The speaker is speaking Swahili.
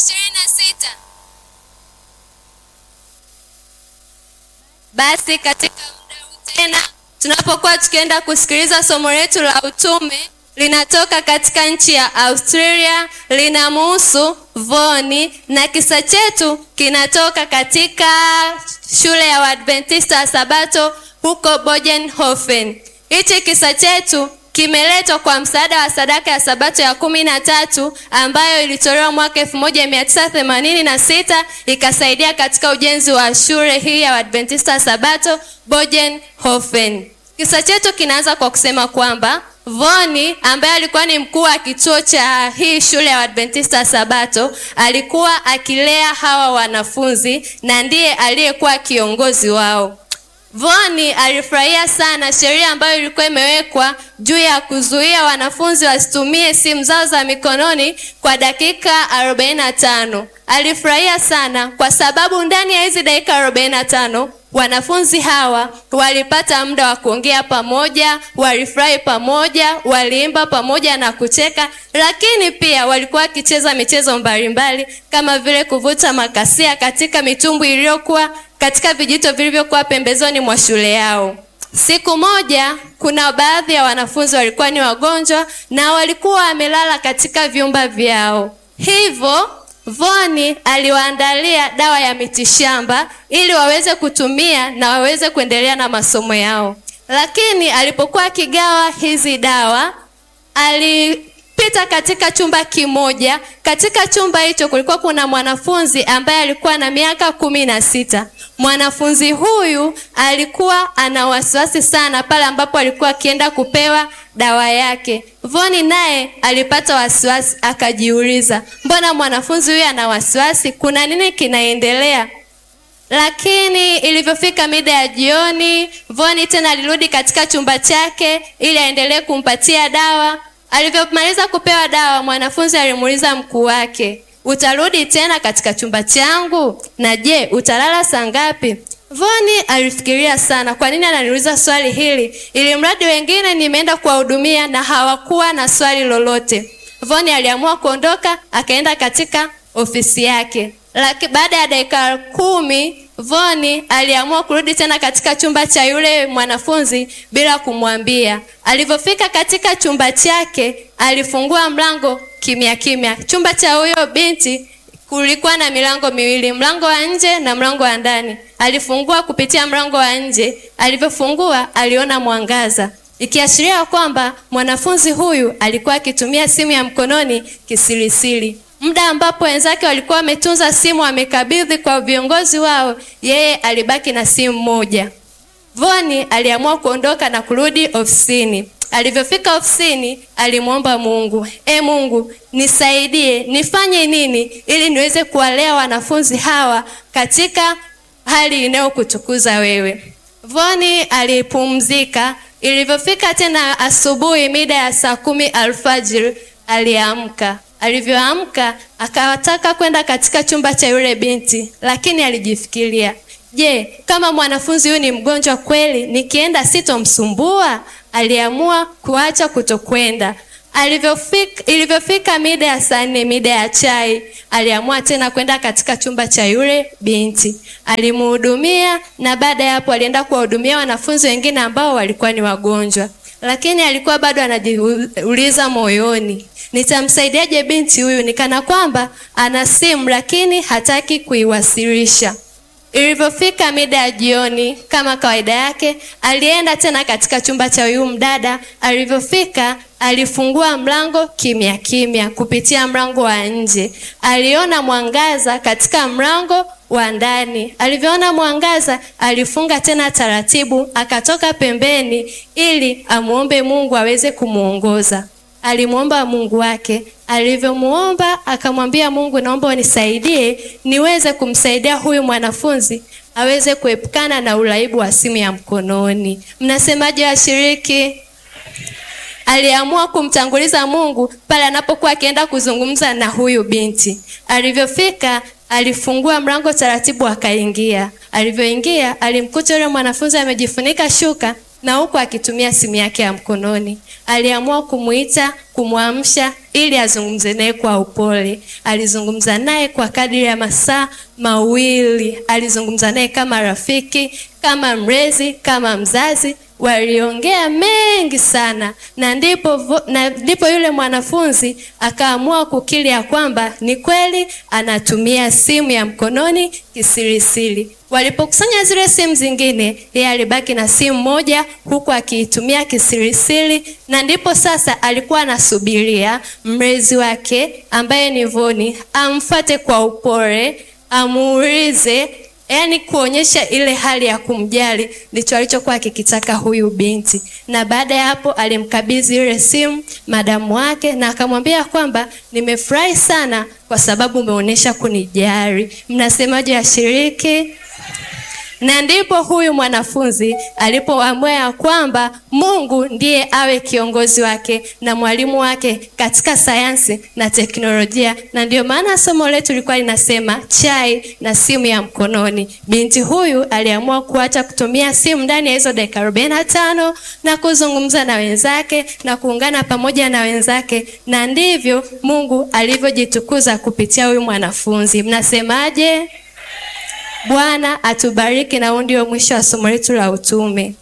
ishirini na sita. Basi katika muda huu tena tunapokuwa tukienda kusikiliza somo letu la utume linatoka katika nchi ya Australia, linamuhusu Voni na kisa chetu kinatoka katika shule ya Waadventista wa Sabato huko Bogenhofen. Hichi kisa chetu kimeletwa kwa msaada wa sadaka ya Sabato ya kumi na tatu ambayo ilitolewa mwaka elfu moja mia tisa themanini na sita ikasaidia katika ujenzi wa shule hii ya Waadventista wa Sabato Bogenhofen. Kisa chetu kinaanza kwa kusema kwamba Voni ambaye alikuwa ni mkuu wa kituo cha hii shule ya Adventista Sabato alikuwa akilea hawa wanafunzi na ndiye aliyekuwa kiongozi wao. Voni alifurahia sana sheria ambayo ilikuwa imewekwa juu ya kuzuia wanafunzi wasitumie simu zao za mikononi kwa dakika 45. Alifurahia sana kwa sababu ndani ya hizi dakika 45 wanafunzi hawa walipata muda wa kuongea pamoja, walifurahi pamoja, waliimba pamoja na kucheka, lakini pia walikuwa wakicheza michezo mbalimbali kama vile kuvuta makasia katika mitumbwi iliyokuwa katika vijito vilivyokuwa pembezoni mwa shule yao. Siku moja, kuna baadhi ya wanafunzi walikuwa ni wagonjwa na walikuwa wamelala katika vyumba vyao, hivyo Voni aliwaandalia dawa ya mitishamba ili waweze kutumia na waweze kuendelea na masomo yao. Lakini alipokuwa akigawa hizi dawa, alipita katika chumba kimoja. Katika chumba hicho kulikuwa kuna mwanafunzi ambaye alikuwa na miaka kumi na sita. Mwanafunzi huyu alikuwa ana wasiwasi sana pale ambapo alikuwa akienda kupewa dawa yake. Voni naye alipata wasiwasi, akajiuliza, mbona mwanafunzi huyu ana wasiwasi? Kuna nini kinaendelea? Lakini ilivyofika mida ya jioni, Voni tena alirudi katika chumba chake ili aendelee kumpatia dawa. Alivyomaliza kupewa dawa, mwanafunzi alimuuliza mkuu wake, utarudi tena katika chumba changu? Na je, utalala saa ngapi? Voni alifikiria sana, kwa nini ananiuliza swali hili, ili mradi wengine nimeenda kuwahudumia na hawakuwa na swali lolote. Voni aliamua kuondoka, akaenda katika ofisi yake. Lakini baada ya dakika kumi Voni aliamua kurudi tena katika chumba cha yule mwanafunzi bila kumwambia. Alivyofika katika chumba chake, alifungua mlango kimya kimya. Chumba cha huyo binti kulikuwa na milango miwili, mlango wa nje na mlango wa ndani. Alifungua kupitia mlango wa nje. Alivyofungua aliona mwangaza, ikiashiria kwamba mwanafunzi huyu alikuwa akitumia simu ya mkononi kisirisiri. Muda ambapo wenzake walikuwa wametunza simu wamekabidhi kwa viongozi wao, yeye alibaki na simu moja. Voni aliamua kuondoka na kurudi ofisini. Alivyofika ofisini, alimwomba Mungu, e Mungu, nisaidie, nifanye nini ili niweze kuwalea wanafunzi hawa katika hali inayokutukuza wewe. Voni alipumzika. Ilivyofika tena asubuhi, mida ya saa kumi alfajiri, aliamka. Alivyoamka akataka kwenda katika chumba cha yule binti, lakini alijifikiria, je, kama mwanafunzi huyu ni mgonjwa kweli, nikienda sitomsumbua? Aliamua kuacha kutokwenda. Alivyofika, ilivyofika mida ya saa nne, mida ya chai, aliamua tena kwenda katika chumba cha yule binti. Alimhudumia na baada ya hapo alienda kuwahudumia wanafunzi wengine ambao walikuwa ni wagonjwa, lakini alikuwa bado anajiuliza moyoni, nitamsaidiaje binti huyu? Nikana kwamba ana simu lakini hataki kuiwasilisha. Ilivyofika mida ya jioni, kama kawaida yake, alienda tena katika chumba cha huyu mdada. Alivyofika alifungua mlango kimya kimya. Kupitia mlango wa nje aliona mwangaza katika mlango wa ndani. Alivyoona mwangaza, alifunga tena taratibu, akatoka pembeni ili amuombe Mungu aweze kumwongoza. Alimwomba Mungu wake. Alivyomuomba akamwambia Mungu, naomba unisaidie niweze kumsaidia huyu mwanafunzi aweze kuepukana na uraibu wa simu ya mkononi. Mnasemaje washiriki? Aliamua kumtanguliza Mungu pale anapokuwa akienda kuzungumza na huyu binti. Alivyofika alifungua mlango taratibu, akaingia. Alivyoingia alimkuta yule mwanafunzi amejifunika shuka na huku akitumia simu yake ya mkononi. Aliamua kumuita, kumwamsha ili azungumze naye kwa upole. Alizungumza naye kwa kadiri ya masaa mawili. Alizungumza naye kama rafiki, kama mlezi, kama mzazi. Waliongea mengi sana, na ndipo vo- na ndipo yule mwanafunzi akaamua kukiri ya kwamba ni kweli anatumia simu ya mkononi kisirisiri. Walipokusanya zile simu zingine, yeye alibaki na simu moja huku akiitumia kisirisiri, na ndipo sasa alikuwa anasubiria mlezi wake ambaye ni Voni amfate kwa upole, amuulize yaani kuonyesha ile hali ya kumjali ndicho alichokuwa akikitaka huyu binti. Na baada ya hapo alimkabidhi ile simu madamu wake na akamwambia kwamba nimefurahi sana kwa sababu umeonyesha kunijali. Mnasemaje washiriki? Na ndipo huyu mwanafunzi alipoamua ya kwamba Mungu ndiye awe kiongozi wake na mwalimu wake katika sayansi na teknolojia, na ndio maana somo letu lilikuwa linasema chai na simu ya mkononi. Binti huyu aliamua kuacha kutumia simu ndani ya hizo dakika arobaini na tano na kuzungumza na wenzake na kuungana pamoja na wenzake, na ndivyo Mungu alivyojitukuza kupitia huyu mwanafunzi. Mnasemaje? Bwana atubariki na huu ndio mwisho wa somo letu la utume.